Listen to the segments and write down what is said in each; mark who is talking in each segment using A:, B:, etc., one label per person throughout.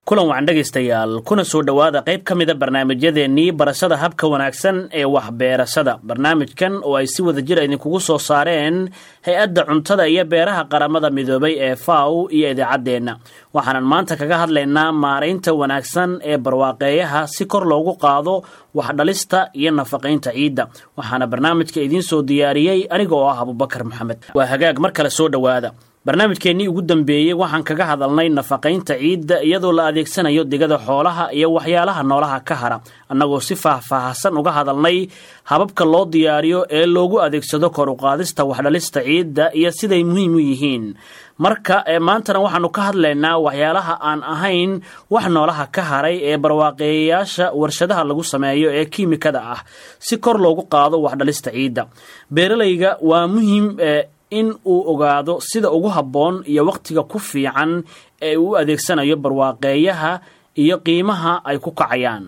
A: kulan wacan dhegaystayaal kuna soo dhowaada qayb ka mida barnaamijyadeennii barashada habka wanaagsan ee waxbeerashada barnaamijkan oo ay si wada jir idinkugu soo saareen hay-adda cuntada iyo beeraha qaramada midoobay ee faw iyo idaacaddeenna waxaanan maanta kaga hadlaynaa maaraynta wanaagsan ee barwaaqeeyaha si kor loogu qaado waxdhalista iyo nafaqaynta ciidda waxaana barnaamijka idiin soo diyaariyey aniga oo ah abubakar maxamed waa hagaag mar kale soo dhowaada barnaamijkeennii ugu dambeeyey waxaan kaga hadalnay nafaqaynta ciidda iyadoo la adeegsanayo digada xoolaha iyo waxyaalaha noolaha ka hara annagoo si faahfaahsan uga hadalnay hababka loo diyaariyo ee loogu adeegsado kor uqaadista waxdhalista ciidda iyo siday muhiim u yihiin marka maantana waxaanu ka hadlaynaa waxyaalaha aan ahayn wax noolaha ka haray ee barwaaqeeyayaasha warshadaha lagu sameeyo ee kiimikada ah si kor loogu qaado waxdhalista ciidda beeralayga waa muhiim in uu ogaado sida ugu habboon iyo wakhtiga ku fiican ee uu adeegsanayo barwaaqeeyaha iyo qiimaha ay ku kacayaan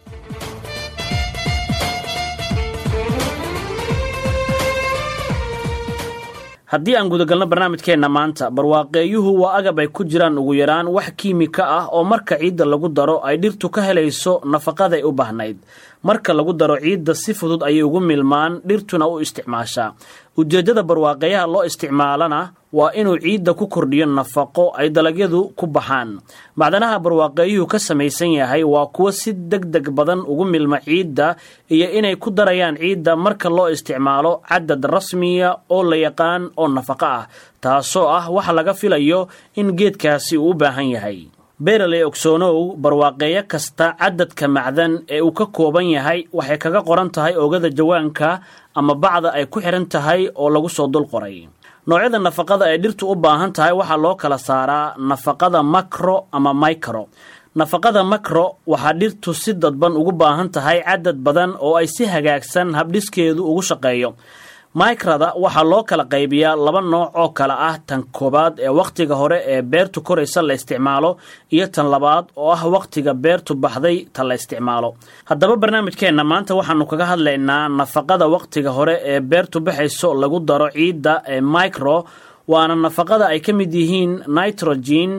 A: haddii aan gudagalno barnaamijkeenna maanta barwaaqeeyuhu waa agab ay ku jiraan ugu yaraan wax kiimika ah oo marka ciidda lagu daro ay dhirtu ka helayso nafaqaday u baahnayd marka lagu daro ciidda si fudud ayay ugu milmaan dhirtuna u isticmaashaa ujeeddada barwaaqeeyaha loo isticmaalana waa inuu ciidda ku kordhiyo nafaqo ay dalagyadu ku baxaan macdanaha barwaaqeeyuhu ka samaysan yahay waa kuwo si deg deg badan ugu milma ciidda iyo inay ku darayaan ciidda marka loo isticmaalo cadad rasmiya oo la yaqaan oo nafaqo ah taasoo ah waxa laga filayo in geedkaasi uu u baahan yahay beeraley ogsoonow barwaaqeeyo kasta cadadka macdan ee uu ka kooban yahay waxay kaga qoran tahay oogada jawaanka ama bacda ay ku xidhan tahay oo lagu soo dul qoray noocyada nafaqada ay dhirtu u baahan tahay waxaa loo kala saaraa nafaqada makro ama micro nafaqada makro waxaa dhirtu si dadban ugu baahan tahay cadad badan oo ay si hagaagsan habdhiskeedu ugu shaqeeyo micrada waxaa loo kala qaybiyaa laba nooc oo kale ah tan koowaad ee wakhtiga hore ee beertu koraysa la isticmaalo iyo tan labaad oo ah wakhtiga beertu baxday ta la isticmaalo haddaba barnaamijkeenna maanta waxaanu kaga hadlaynaa nafaqada wakhtiga hore ee beertu baxayso lagu daro ciidda ee micro waana nafaqada ay ka mid yihiin nitrogen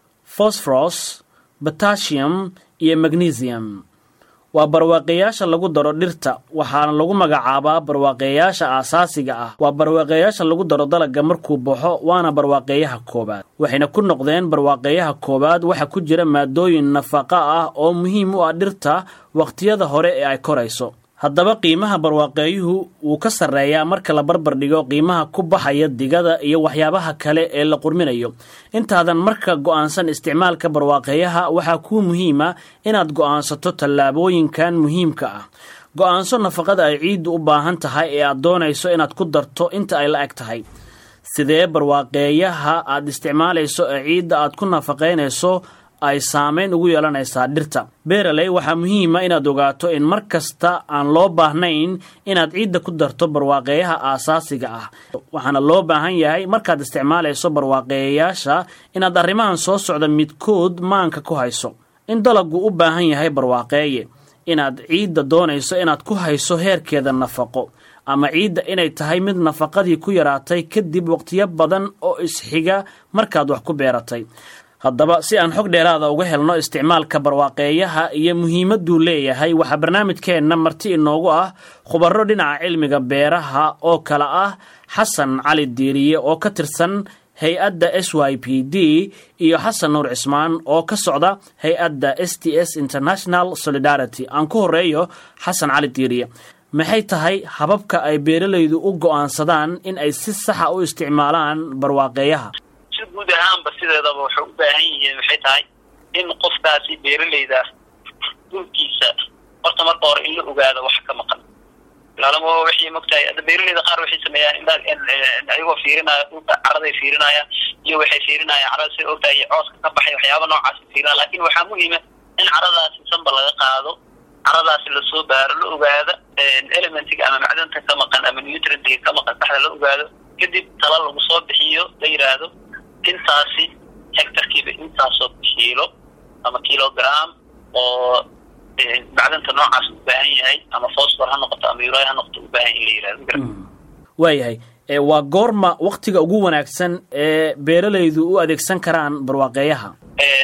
A: fosforos batasium iyo magnesium waa barwaaqeeyaasha lagu daro dhirta waxaana lagu magacaabaa barwaaqeeyaasha aasaasiga ah waa barwaaqeeyaasha lagu daro dalagga markuu baxo waana barwaaqeeyaha koowaad waxayna ku noqdeen barwaaqeeyaha koowaad waxa ku jira maadooyin nafaqa ah oo muhiim u ah dhirta wakhtiyada hore ee ay korayso haddaba qiimaha barwaaqeeyuhu wuu ka sarreeyaa marka la barbar dhigo qiimaha ku baxaya digada iyo waxyaabaha kale ee la qurminayo intaadan marka go'aansan isticmaalka barwaaqeeyaha waxaa kuu muhiima inaad go'aansato tallaabooyinkan muhiimka ah go'aanso nafaqada ay ciiddu u baahan tahay ee aad doonayso inaad ku darto inta ay la eg tahay sidee barwaaqeeyaha aad isticmaalayso ee ciidda aad ku nafaqaynayso ay saamayn ugu yeelanaysaa dhirta beeraley waxaa muhiima inaad ogaato in mar kasta aan loo baahnayn inaad ciidda ku darto barwaaqeeyaha aasaasiga ah waxaana loo baahan yahay markaad isticmaalayso barwaaqeeyayaasha inaad arrimahan soo socda midkood maanka ku hayso in dalaggu u baahan yahay barwaaqeeye inaad ciidda doonayso inaad ku hayso heerkeeda nafaqo ama ciidda inay tahay mid nafaqadii ku yaraatay kadib waqtiyo badan oo isxiga markaad wax ku beeratay haddaba si aan xog dheeraada uga helno isticmaalka barwaaqeeyaha iyo muhiimadduu leeyahay waxaa barnaamijkeenna marti inoogu ah khubaro dhinaca cilmiga beeraha oo kale ah xasan cali diiriye oo ka tirsan hay-adda s y p d iyo xasan nuur cismaan oo ka socda hay-adda s t s international solidarity aan ku horeeyo xasan cali diiriye maxay tahay hababka ay beeralaydu u go'aansadaan in ay si saxa u isticmaalaan barwaaqeeyaha
B: si guud ahaanba sideedaba waxay u baahan yihiin waxay tahay in qofkaasi beeralayda dhulkiisa horta marka hore in la ogaado wax ka maqan laalama waxay mogtahay hadda beeralayda qaar waxay sameeyaan ayagoo fiirinaya dhulka caraday fiirinayaan iyo waxay fiirinayaan carada sida ogtahay iyo cooska ka baxay waxyaaba noocaasi fiirinaya lakin waxaa muhiima in caradaasi sanba laga qaado caradaasi lasoo baaro la ogaado elementiga ama macdanta ka maqan ama nutrientiga ka maqan saxda la ogaado kadib tala lagu soo bixiyo la yiraahdo intaasi hectarkiiba intaasoo kiilo ama kilogram oo macdanta noocaas u baahan yahay ama fosfor ha noqoto ama ura ha noqoto u baahan in la yirahdo
A: waayahay waa goorma waktiga ugu wanaagsan ee beeralaydu u adeegsan karaan barwaaqeeyaha
B: xilliga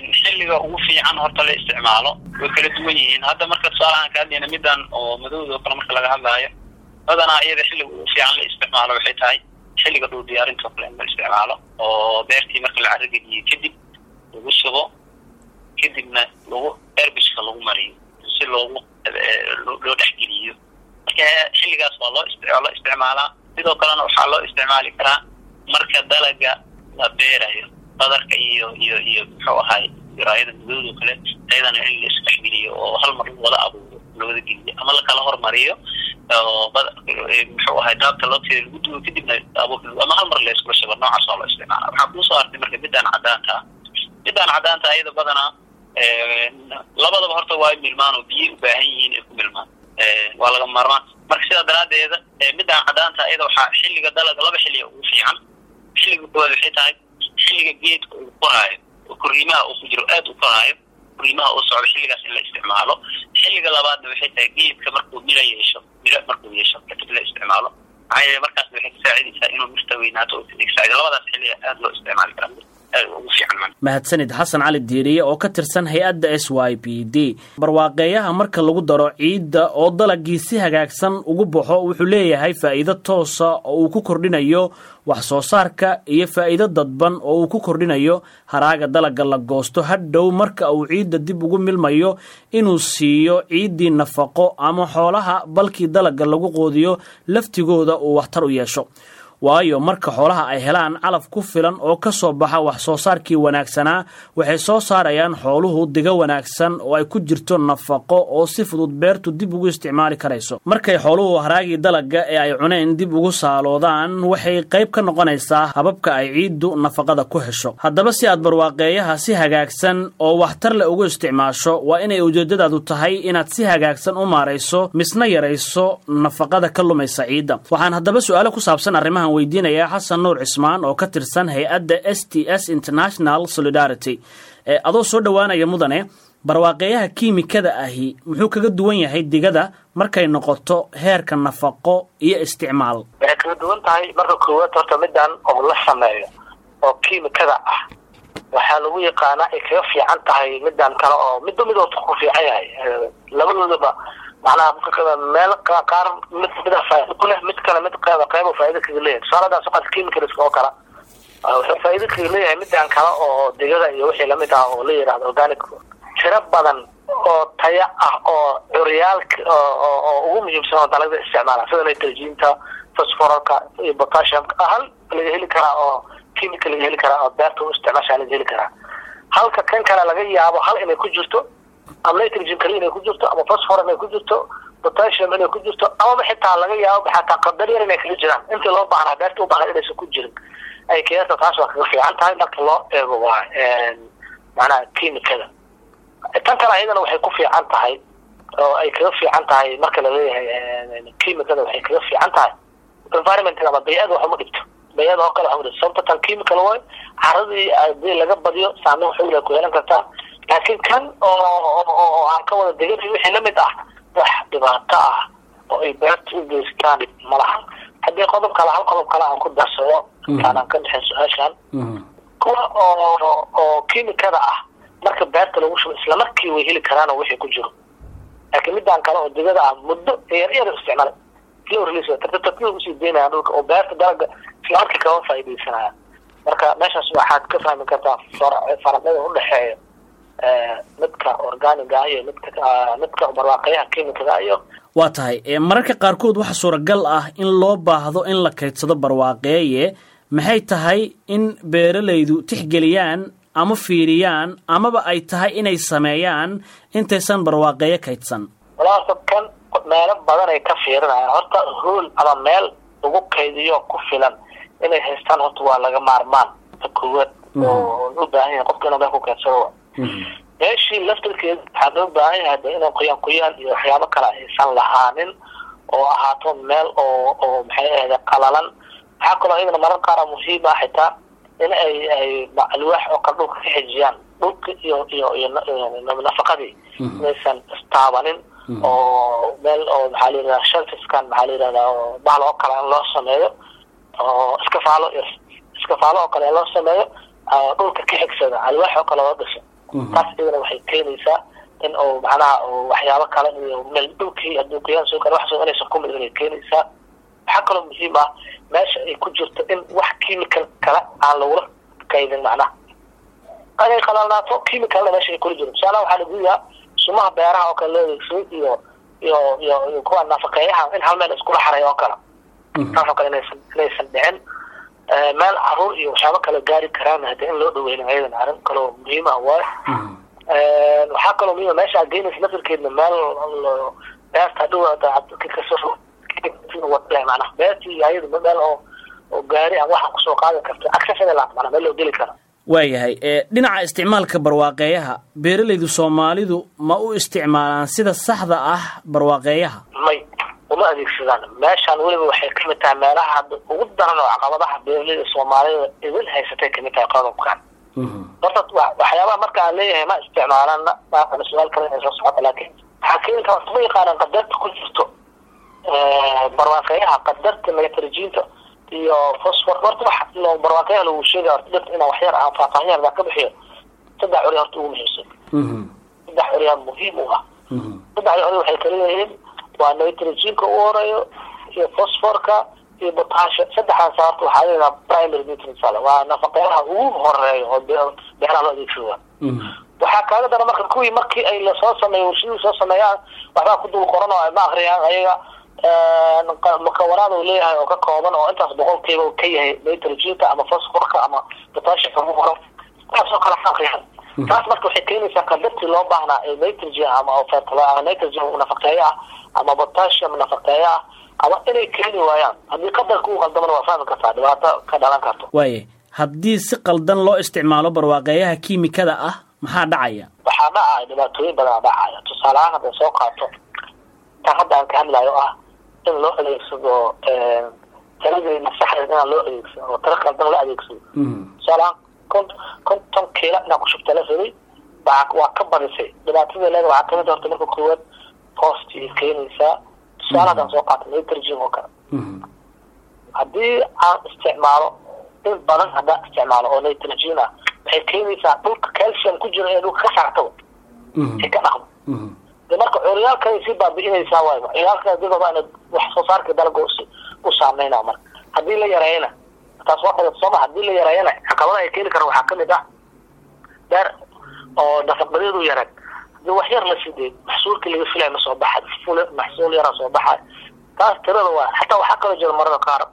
B: xilliga ugu fiican horta la isticmaalo way kala duwan yihiin hadda marka tusaalahaan ka hadlayna midan oo madowda oo kale marka laga hadlaayo badanaa iyada xilliga ugu fiican la isticmaalo waxay tahay xilliga dhul diyaarinta oo kale in la isticmaalo oo beertii marka la carrageliyo kadib lagu subo kadibna lagu erbiska lagu mariyo si loogu loo dhexgeliyo marka xilligaas waa loo loo isticmaalaa sidoo kalena waxaa loo isticmaali karaa marka dalaga la beerayo badarka iyo iyo iyo muxuu ahay diraayada madowda o kale ayadana in la isdhexgeliyo oo hal mar wada abuuro lawada geliyo ama lakala hormariyo oo muxuu ahay daabta looteeda lagu duwo kadibna abuurka ama hal mar la iskula shubo noocaas waa loo isticmaala waxaa kuusoo artay marka midaan cadaanta ah midaan cadaanta ayada badanaa labadaba horta waa milmaan oo biyay u baahan yihiin ay ku milmaan waa laga maarmaan marka sidaa daraadeeda midaan cadaanta ayada waxaa xilliga dalaga laba xilliga ugu fiican xilliga koowaad waxay tahay xilliga geedka uu koraayo oo koriimaha uu ku jiro aad u koraayo koriimaha uu socdo xilligaas in la isticmaalo xilliga labaadna waxay tahay geedka markuu miro yeesho miro markuu yeesho kadib la isticmaalo maxaa yeele markaasna waxay kasaacidaysaa inuu mirta weynaato oo kasaacido labadaas xilliga aad loo isticmaali karaa
A: mahadsanid xasan cali diiriye oo ka tirsan hay-adda s y b d barwaaqeeyaha marka lagu daro ciidda oo dalagii si hagaagsan ugu baxo wuxuu leeyahay faa'iido toosa oo uu ku kordhinayo wax soo saarka iyo faa'iido dadban oo uu ku kordhinayo haraaga dalagga la goosto hadhow marka uu ciidda dib ugu milmayo inuu siiyo ciiddii nafaqo ama xoolaha balkii dalagga lagu qoodiyo laftigooda uu waxtar u yeesho waayo marka xoolaha ay helaan calaf ku filan oo ka soo baxa wax soo saarkii wanaagsanaa waxay soo saarayaan xooluhu diga wanaagsan oo ay ku jirto nafaqo oo si fudud beertu dib ugu isticmaali karayso markay xooluhu haraagii dalagga ee ay cuneen dib ugu saaloodaan waxay qayb ka noqonaysaa hababka ay ciiddu nafaqada ku hesho haddaba si aad barwaaqeeyaha si hagaagsan oo waxtar leh ugu isticmaasho waa inay ujeeddadaadu tahay inaad si hagaagsan u maarayso misna yarayso nafaqada ka lumaysa ciidda waxaan haddaba su-aalo ku saabsan arrimahan weydiinayaa xasan nuur cismaan oo ka tirsan hay-adda s t s international solidarity adoo soo dhowaanaya mudane barwaaqeeyaha kiimikada ahi muxuu kaga duwan yahay digada markay noqoto heerka nafaqo iyo isticmaal
C: waxay kaga duwan tahay marka koowaad horta midaan oo la sameeyo oo kiimikada ah waxaa lagu yaqaanaa ay kaga fiican tahay midaan kale oo midba mid ku fiican yahay labadoodaba macnaha meel qaar mid mida faa'ido ku leh mid kale mid qeyba qeyba faa'ido kaga leeyahay tusaaladaa soqad chemicals oo kale wuxuu faa'ido kaga leeyahay midaan kale oo digada iyo wixii lamid ah oo la yidhahdo organic tiro badan oo taya ah oo curyaalka oo ugu muhiimsan oo dalagda isticmaala sida nitrogenka phosphoralka iyo potassiumka hal laga heli karaa oo chemical laga heli karaa oo beerta u isticmaashaa laga heli karaa halka kan kale laga yaabo hal inay ku jirto ama nitrogen kali inay ku jirto ama phosphor inay ku jirto potassium inay ku jirto amaba xitaa laga yaabo xataa qadar yar inay kaga jiraan intii loo baahnaa beerta u baahnaa inaysan ku jirin ay keenta taas waa kaga fiican tahay marka loo eego waa macnaha kiimikada tan kale ayadana waxay ku fiican tahay oo ay kaga fiican tahay marka laleeyahay kiimikada waxay kaga fiican tahay environmentka ama bay-ada wax uma dhibto bay-ada oo kale wax uma dhibto sababta tan chemical way caradii hadii laga badiyo saameyn xoogla ku yeelan kartaa laakiin kan oo aan ka wada degan wixii lamid ah wax dhibaato ah oo ay beerta u geystaan malaha haddii qodob kale hal qodob kale aan ku darsado intaanaan ka dhexin su-aashan kuwa oo oo kiimikada ah marka beerta lagu shubo islamarkii way heli karaan oo wixii ku jiro laakiin midaan kale oo digada ah muddo yar yar isticmaala slow release tartiib usii deynaya dhulka oo beerta dalaga islamarkii kama faa'iidaysanaya marka meeshaas waxaad ka fahmi kartaa faraqyada udhexeeya midka organiga iyo midka midka barwaaqayaha kiimikada iyo
A: waa tahay mararka qaarkood waxaa suuragal ah in loo baahdo in la kaydsado barwaaqeeye maxay tahay in beeralaydu tixgeliyaan ama fiiriyaan amaba ay tahay inay sameeyaan intaysan barwaaqeeyo kaydsan
C: walaasa kan meelo badan ay ka fiirinayaan horta hool ama meel lagu kaydiyo ku filan inay haystaan horta waa laga maarmaan ta koowaad oo u baahan yahay qofka inuu meel ku kaydsado meeshii laftarkeeda waxaa loo baahan yahay de inuu qoyaan qoyaan iyo waxyaabo kale aysan lahaanin oo ahaato meel oo oo maxay ahayde qalalan waxaa kaloo iyadana marar qaara muhiim ah xitaa in ay ay alwaax oo kale dhulka ka xijiyaan dhulka iyo iyo iyo nafaqadii inaysan istaabanin oo meel oo maxaa la yidhahdaa shelfiskan maxaa la yidhahdaa oo bahal oo kale in loo sameeyo oo iskafaalo iskafaalo oo kale in loo sameeyo dhulka ka xigsada alwaax oo kale loo dhiso taas iyadana waxay keenaysaa in uu macnaha waxyaabo kale iyo meel dhulkii adduunkayaan soo kale wax soo inaysan ku mid inay keenaysaa waxaa kaloo muhiim ah meesha ay ku jirto in wax chemical kale aan lagula kaydin macnaha inay qalalnaato chemicalna meesha ay kula jiro tusaalaha waxaa lagu yahaa sumaha beeraha oo kale loo adeegsaday iyo iyo iyo iyo kuwa nafaqeeyaha in hal meel iskula xaray oo kale taasoo kale inaysan inaysan dhicin meel caruur iyo waxyaabo kale gaari karaan hade in loo dhaweynin ayadan arrin kaloo muhiim ah waayo waxaa kaloo muhiima meesha aad geynaysa nafirkeedna meel beerta hadhow manaa beertii iyo ayadu meel oo oo gaari aan waxa kusoo qaadan karto accessible mana meel loo geli karo
A: waayahay dhinaca isticmaalka barwaaqeeyaha beeralaydu soomaalidu ma u isticmaalaan sida saxda ah barwaaqeeyaha
C: may uma adeegsadaan meeshaan weliba waxay kamid tahay meelaha hadda ugu daran oo caqabadaha beeralayda soomaalida idin haysatay kamid tahay qodobkan horta waxyaabaha marka aan leeyahay ma isticmaalaan su-aal kale inay soo socota laakiin waxaa keeni kara ma yaqaanaan qadarta ku jirto barwaaqeeyaha qadarta nitrogenta iyo fosfor horta wax barwaaqeeyaha lagu sheegaya horta dadka inaan waxyar aan faahfaahin yar ka bixiyo saddex curi horta ugu muhiimsan saddex curiyaa muhiim u ah saddexda curi waxay kala leeyihiin waa nitrogenka u horeeyo iyo fosforka iyo potasha saddexdaas horta waxaa leedaha primary nutrients ale waa nafaqeyaha ugu horeeyo oo beeraha loo adeegsada waxaa kaaga dara marka kuwii markii ay lasoo sameeyo warshadii soo sameeyaan waxbaa ku dul qoran oo ay ma akriyaan ayaga mukawanaad uu leeyahay oo ka kooban oo intaas boqolkiiba ka yahay nitrogenka ama fosforka ama potashiumka ugu qoran taasoo kale akriyaan taas marka waxay keenaysaa qadartii loo baahnaa ee nitrogen ama nitrogen nafaqeeyo ah ama potassium nafaqeeyo ah ama inay keeni waayaan haddii qadarka uu qaldamana waa fahmi kartaa dhibaato ka dhalan karto
A: waaye haddii si qaldan loo isticmaalo barwaaqeeyaha kiimikada ah maxaa dhacaya
C: waxaa dhacaya dhibaatooyin badan dhacaya tusaale ahaan hadday soo qaato tan hadda aan ka hadlayo ah in loo adeegsado taladeena saxdeed inaan loo adeegsado oo tala qaldan la adeegsado tusaale ahaan kon konton kiila inaan ku shubta la rabay waa ka badisay dhibaatada leeda waxaa kamid horta marka koowaad hoosti ay keenaysaa tusaale haddaan soo qaato nitrogen oo kale haddii aan isticmaalo in badan haddaan isticmaalo oo nitrogen ah waxay keenaysaa dhulka calcium ku jiro ee dhulka ka saartaba ay ka dhaqmo de marka curyaalkay sii baabi'inaysaa waayba curyaalka digaba ina wax soo saarka dalaga u saameynaa marka haddii la yareeyana taas waa qodod sooma haddii la yareeyana caqabada ay keeni karaan waxaa kamid ah beer oo nafaqadeedu yareen hadii wax yar la sidee maxsuulkii laga filaya ma soo baxay ful maxsuul yaraa soo baxay taas tirada waa xataa waxaa kaloo jira marada qaar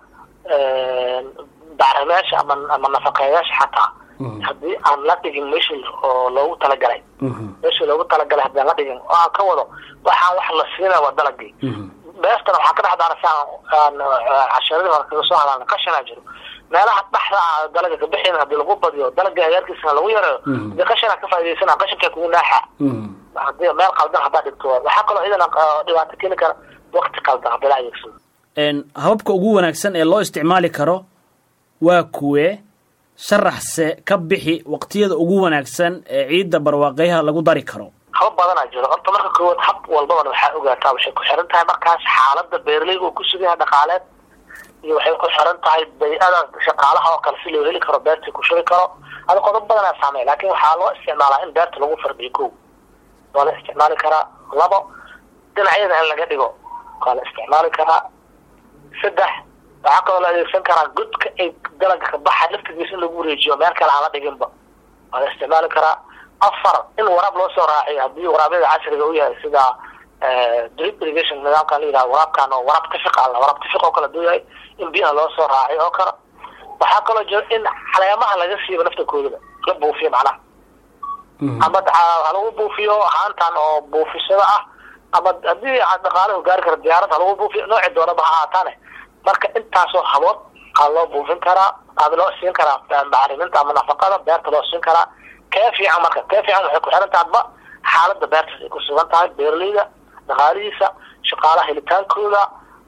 C: bacrimeyaasha ama ama nafaqeeyaasha xataa haddii aan la dhigin meeshii oo loogu talagalay meeshii loogu talagalay haddii aan la dhigin oo aan ka wado waxaa wax la siinaya waa dalagii beestana waxaa ka dhex daarasa aan casharadii hore kaga soo hadalna qashanaa jiro meelaha dhaxda ah dalaga kabixin hadii lagu badiyo dalaga hagaarkiisana lagu yareeyo hadii qashanaa ka faa'idaysana qashankaa kugu naaxa hadii meel qaldan haddaa dhigto waxaa kaloo iyadana dhibaato keeni kara waqti qaldan hadii la adeegsado
A: hababka ugu wanaagsan ee loo isticmaali karo waa kuwe sharaxse ka bixi waqtiyada ugu wanaagsan ee ciidda barwaaqeyaha lagu dari karo
C: haba badanaa jiro horta marka koowaad hab walbabana waxaa ogaataa waxay ku xiran tahay markaas xaalada beeraleyga uu ku sugan yahay dhaqaaleed iyo waxay ku xiran tahay bay-ada shaqaalaha oo kale si loo heli karo beertii ku shubi karo ada qodob badanaa saamey laakin waxaa loo isticmaalaa in beerta lagu fardiyo ko waa la isticmaali karaa labo dhinacyada in laga dhigo waa la isticmaali karaa saddex waxaa kaloo la adeegsan karaa godka ay dalaga ka baxa laftigiisa in lagu wareejiyo meel kale aan la dhiginba waa la isticmaali karaa afar in waraab loo soo raaciyo haddii waraabyada casriga u yahay sida drip irrigation nidaamkan la yidhaha waraabkan oo waraab tifiq alla waraab tifiq oo kale haduu yahay in biyaha loo soo raaciyo oo kale waxaa kaloo jira in caleemaha laga siibo laftakoodaba la buufiyo macnaha ama ha lagu buufiyo haantan oo buufisada ah ama haddii dhaqaalahu gaari kara diyaarad ha lagu buufiyo nooci doonaba ha ahaataane marka intaasoo habood aa loo buufin karaa aada loo siin karaa bacriminta ama nafaqada beerta loo siin karaa kee fiican marka kee fiican waxay ku xiran tahay adba xaalada beertaas ay ku sugan tahay beeraleyda dhaqaalihiisa shaqaalaha helitaankooda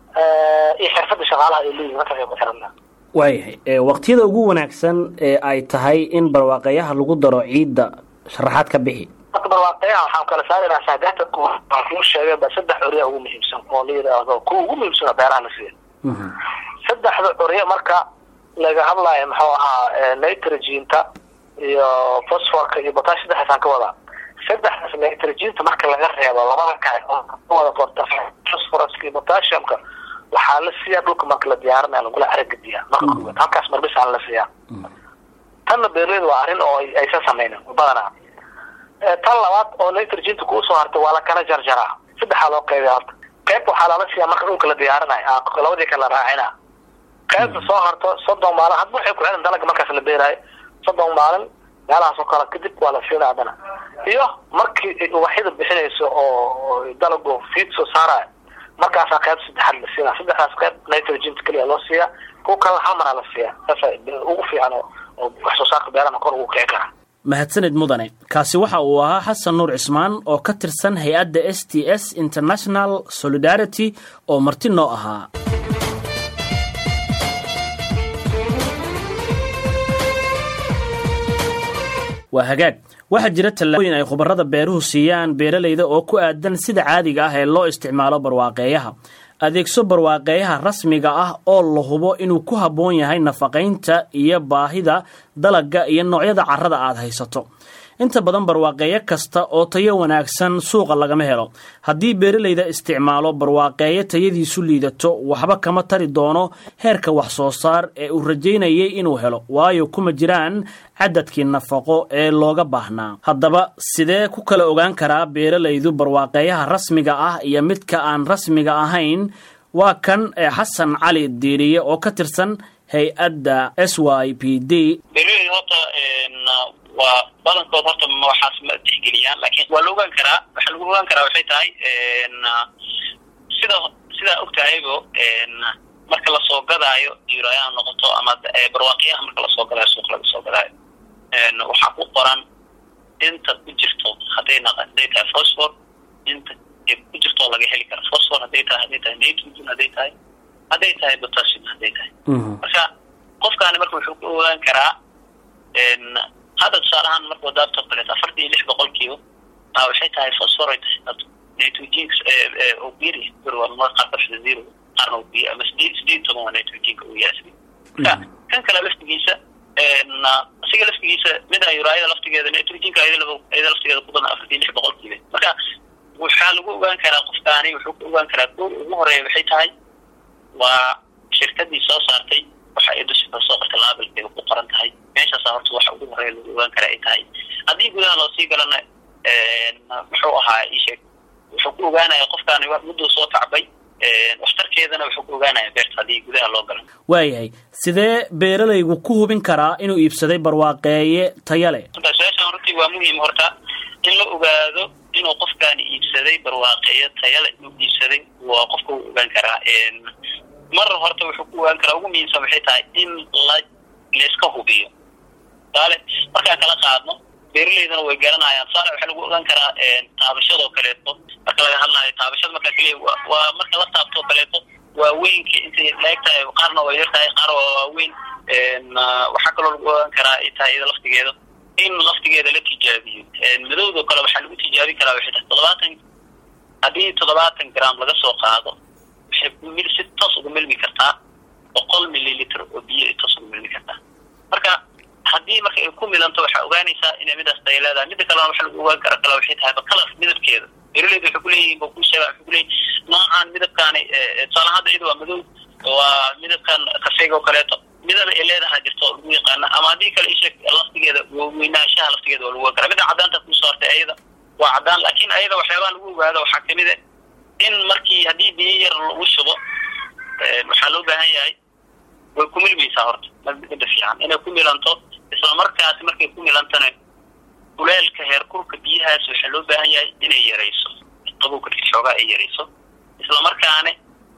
C: iyo xirfada shaqaalaha ay leeyihin markaas ay ku xiran tahay
A: waayahay waqtiyada ugu wanaagsan ee ay tahay in barwaaqeyaha lagu daro ciidda sharaxaad ka bixi
C: marka barwaaqeyaha waxaan kala saaraynaa saagaata waan kuu sheegay ba saddex curya ugu muhiimsan oo la yidhaahdo kuwa ugu muhiimsan beeraha la siiya saddexda curya marka laga hadlayo muxuu ahaa nitrogenka iyo phosphorka iyo botash saddexdaasaan ka wadaa saddexdaas nitrogenta marka laga reebo labada kale wada qorta phosphorus iyo potassiumka waxaa la siiyaa dhulka marka la diyaarinaya lagula caragediyaa marka koowaad halkaas marbisaan la siiyaa tanna beerleyda waa arrin oo aysan sameynin badanaa tan labaad oo nitrogenta kuusoo hartay waa la kala jarjaraa saddexaa loo qeybiya horta qayb waxaa lala siiyaa marka dhulka la diyaarinayo labadii kale la raacina qaybta soo harto soddon maalin hadba waxay ku celin dalaga markaas la beeraayo soddon maalin meelahaas oo kale kadib waa la siina haddana iyo markii ubaxyada bixinayso oo dalagu fiid soo saarayo markaasaa qayb saddexaad la siinaa saddexdaas qayb nitrogenta keliya loo siiyaa kuwa kalena hal maraa la siiyaa saasa ugu fiican oo wax soo saarka beerana kor ugu kici kara
A: mahadsanid mudane kaasi waxa uu ahaa xasan nuur cismaan oo ka tirsan hay-adda s t s international solidarity oo marti noo ahaa waa hagaag waxaa jira tallaabooyin ay khubarada beeruhu siiyaan beeralayda oo ku aadan sida caadiga ah ee loo isticmaalo barwaaqeeyaha adeegso barwaaqeeyaha rasmiga ah oo la hubo inuu ku habboon yahay nafaqaynta iyo baahida dalagga iyo noocyada carrada aad haysato inta badan barwaaqeeyo kasta oo tayo wanaagsan suuqa lagama helo haddii beeralayda isticmaalo barwaaqeeyo tayadiisu liidato waxba kama tari doono heerka wax soo saar ee uu rajaynayay inuu helo waayo kuma jiraan cadadkii nafaqo ee looga baahnaa haddaba sidee ku kala ogaan karaa beeralaydu barwaaqeeyaha rasmiga ah iyo midka aan rasmiga ahayn waa kan xasan cali diiriye oo ka tirsan hay-adda s y p d
B: waa badankood horta waxaas ma tixgeliyaan lakin waa la ogaan karaa waxaa lagu ogaan karaa waxay tahay sida sidaa og tahaybo marka lasoo gadaayo yurayaa noqoto ama barwaaqiyaha marka lasoo gadaayo suuq laga soo gadaayo waxaa ku qoran inta ku jirto hadday naq hadday tahay phosphor inta ku jirto laga heli kara phosphor hadday tahay hadday tahay nitrogen hadday tahay hadday tahay potassium hadday tahay marka qofkaani marka wuxuu ku ogaan karaa hadda tusaale ahaan marka wadaabto kaleeto afartan iyo lix boqolkiiba a waxay tahay phosphorate nitrogenka oo biri qaar kafida zero qaarna uu biyo ama sideed sideed toban waa nitrogenka uu yaasbi marka kan kale laftigiisa asiga laftigiisa mida yuraayada laftigeeda nitrogenka ayada laftigeeda ku badan afartan iyo lix boqolkiiba marka waxaa lagu ogaan karaa qofkaani wuxuu ku ogaan karaa koor ugu horeeya waxay tahay waa shirkadii soo saartay waxa ay dusha kasoo qorta laabilkeeda ku qoran tahay meeshaasa horta waxa ugu horeeya lagu ogaan kara ay tahay haddii gudaha loosii galana muxuu ahaa isheeg wuxuu ku ogaanaya qofkaani mudduu soo tacbay waxtarkeedana wuxuu ku ogaanaya beerta haddii gudaha loo galo
A: waayahay sidee beeralaygu ku hubin karaa inuu iibsaday barwaaqeeye taya leh
B: su-aashan runtii waa muhiim horta in la ogaado inuu qofkaani iibsaday barwaaqeeye taya leh inuu iibsaday waa qofka uu ogaan karaa mar horta wuxuu ku ogaan karaa ugu muhiimsan waxay tahay in la layska hubiyo tusaale markaan kala qaadno beeralaydana way garanayaan tusaale waxaa lagu ogaan karaa taabashadoo kaleeto marka laga hadlaayo taabashada markaa keliya waa marka la taabtoo kaleeto waaweynka intay laeg tahay qaarna waa yar tahay qaar waa waaweyn waxaa kaloo lagu ogaan karaa ay tahay iyada laftigeeda in laftigeeda la tijaabiyo madowdoo kale waxaa lagu tijaabin karaa waxay tahay toddobaatan haddii toddobaatan gram laga soo qaado waxay si toos uga milmi kartaa boqol mililitr oo biyo ay toos uga milmi kartaa marka haddii marka ay ku milanto waxaa ogaanaysaa inay midaas tay leedahay mida kalena waxa lagu ogaan kara kale waxay tahay bakalar midabkeeda beeraleyda waxay kuleeyihin ba ku sheega waxay kuleeyihin noocan midabkaani tusaale hadda iyada waa madow waa midabkan kafeega oo kaleeto midaba ay leedahay jirto oo lagu yaqaana ama haddii kale isheeg laftigeeda weynaanshaha laftigeeda waa lagu ogaan karaa mida caddaanta kusoo hartay ayada waa caddaan laakiin ayada waxyaabaha lagu ogaado waxaa kamid a in markii haddii biyo yar lagu shubo waxaa loo baahan yahay way ku milmaysaa horta mida fiican inay ku milanto isla markaasi markay ku milantana kuleelka heerkulka biyahaas waxaa loo baahan yahay inay yarayso qabowka xoogaa ay yarayso isla markaana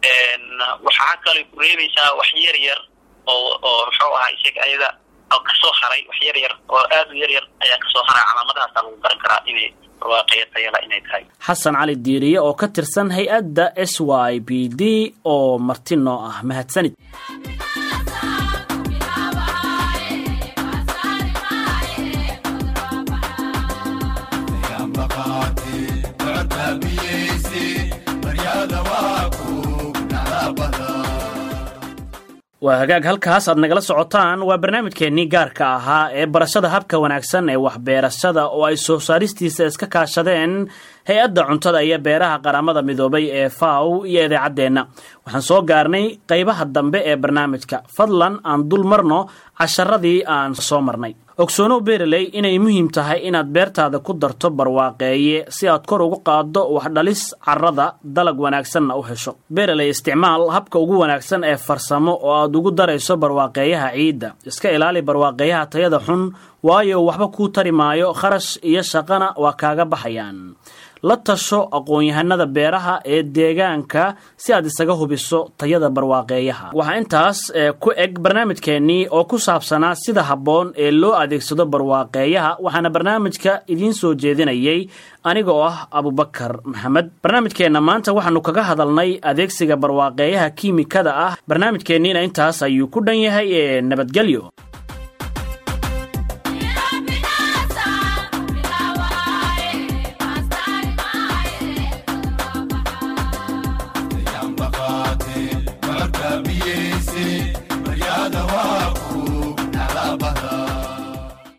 B: waxaa kalay ku reebaysaa wax yar yar oo oo muxuu ahaa isag ayada kasoo haray wax yar yar oo aad u yar yar ayaa kasoo haray calaamadahaasa lagu garan karaa inay
A: xasan cali diiriye oo ka tirsan hay-adda s y b d oo marti noo ah mahadsanid waa hagaag halkaas aad nagala socotaan waa barnaamijkeennii gaarka ahaa ee barashada habka wanaagsan ee waxbeerashada oo ay soo saaristiisa iska kaashadeen hay-adda cuntada iyo beeraha qaramada midoobay ee faw iyo idaacaddeenna waxaan soo gaarnay qaybaha dambe ee barnaamijka fadlan aan dul marno casharadii aan soo marnay ogsoonow beeraley inay muhiim tahay inaad beertaada ku darto barwaaqeeye si aad kor ugu qaaddo waxdhalis carrada dalag wanaagsanna u hesho beeraley isticmaal habka ugu wanaagsan ee farsamo oo aad ugu darayso barwaaqeeyaha ciidda iska ilaali barwaaqeeyaha tayada xun waayo waxba kuu tari maayo kharash iyo shaqana waa kaaga baxayaan la tasho aqoon-yahanada beeraha ee deegaanka si aad isaga hubiso tayada barwaaqeeyaha waxaa intaas ku eg barnaamijkeennii oo ku saabsanaa sida habboon ee loo adeegsado barwaaqeeyaha waxaana barnaamijka idiin soo jeedinayay aniga oo ah abubakar maxamed barnaamijkeenna maanta waxaanu kaga hadalnay adeegsiga barwaaqeeyaha kiimikada ah barnaamijkeenniina intaas ayuu ku dhan yahay ee nabadgelyo